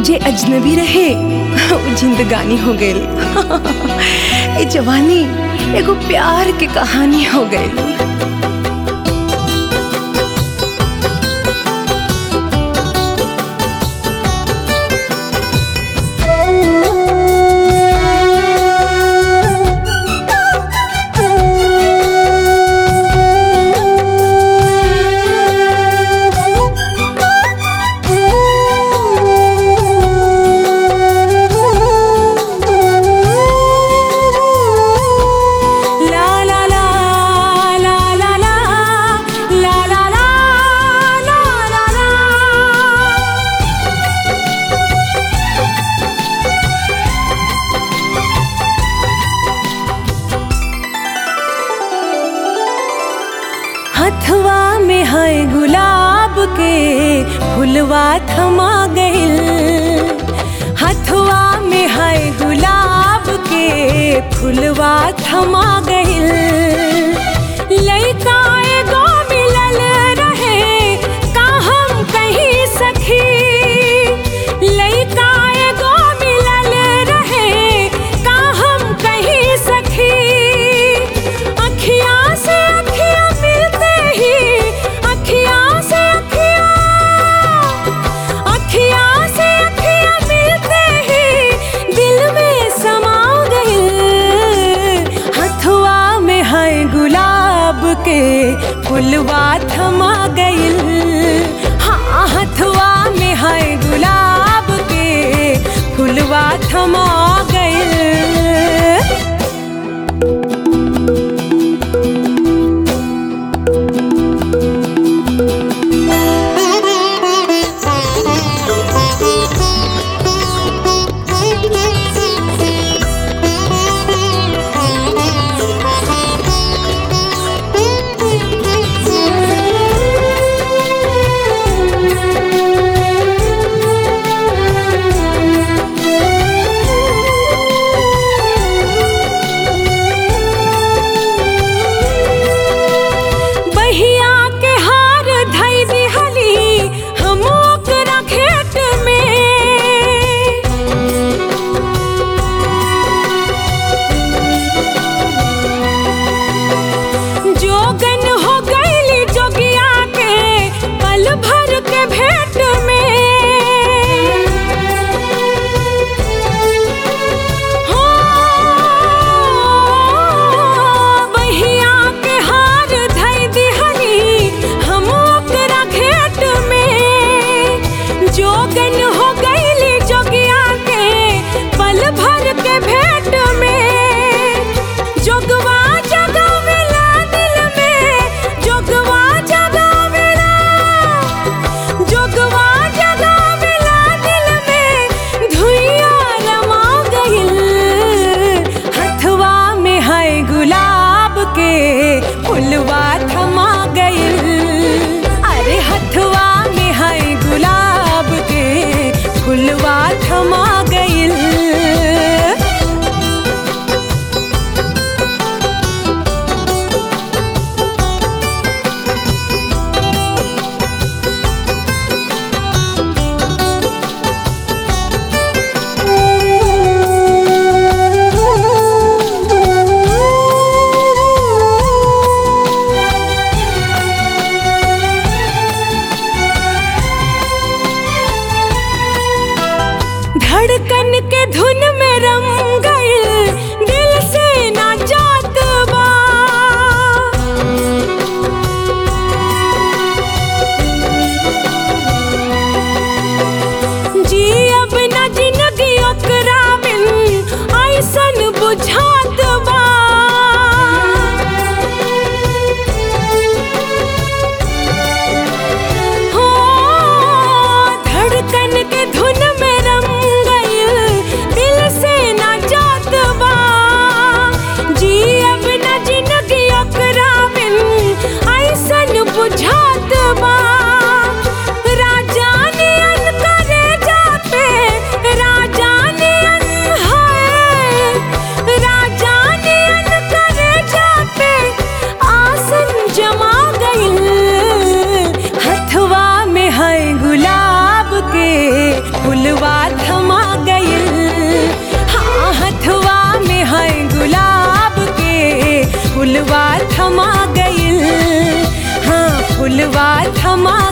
जे अजनबी रहे वो जिंदगानी हो गइल ए जवानी एगो प्यार के कहानी हो गइल La la la la la la la la la la la la हथवा में है गुलाब के फुलवा थमा गइल हथवा में है गुलाब के फुलवा थमा गइल लइका एगो मिलल रहे का हम कहीं सखी लइका एगो मिलल रहे का हम कहीं सखी अखियाँ से अखियाँ मिलते ही अखियाँ से अखियाँ अखियाँ से अखियाँ मिलते ही दिल में समा गइल हथुआ में है गुलाब के फुलवा थमा गइल हाँ हथुआ में है गुलाब के फुलवा थमा गइल बहिया के हार धई दिहली हम ओकरा घेट में जोगन हो गईली जोगिया के पल भर के भेंट में हो बहिया के हार धई दिहली हम ओकरा घेट में जोगन हो गईली जोगिया के पल भर के भेंट में जोगवा जगावेला दिल में जोगवा जगावेला जोगवा जगावेला दिल में धुइया रमा गइल हथवा में है गुलाब के फुलवा थमा गइल अरे हथवा में है गुलाब के फुलवा थमा गइल धड़कन के धुन में रम गइल दिल से ना जात बा जी अब न जिंदगी ओकरा बिन ऐसन बुझात बा हो धड़कन के धुन में रम गइल दिल से ना जात बा जी अब न जिंदगी ओकरा बिन ऐसन बुझात बा राजा ने अन करे जा पे राजा ने अन है राजा ने अन करे जा पे आसन जमा गइल हथवा में है गुलाब के फुलवा फुलवा थमा गइल हाँ फुलवा थमा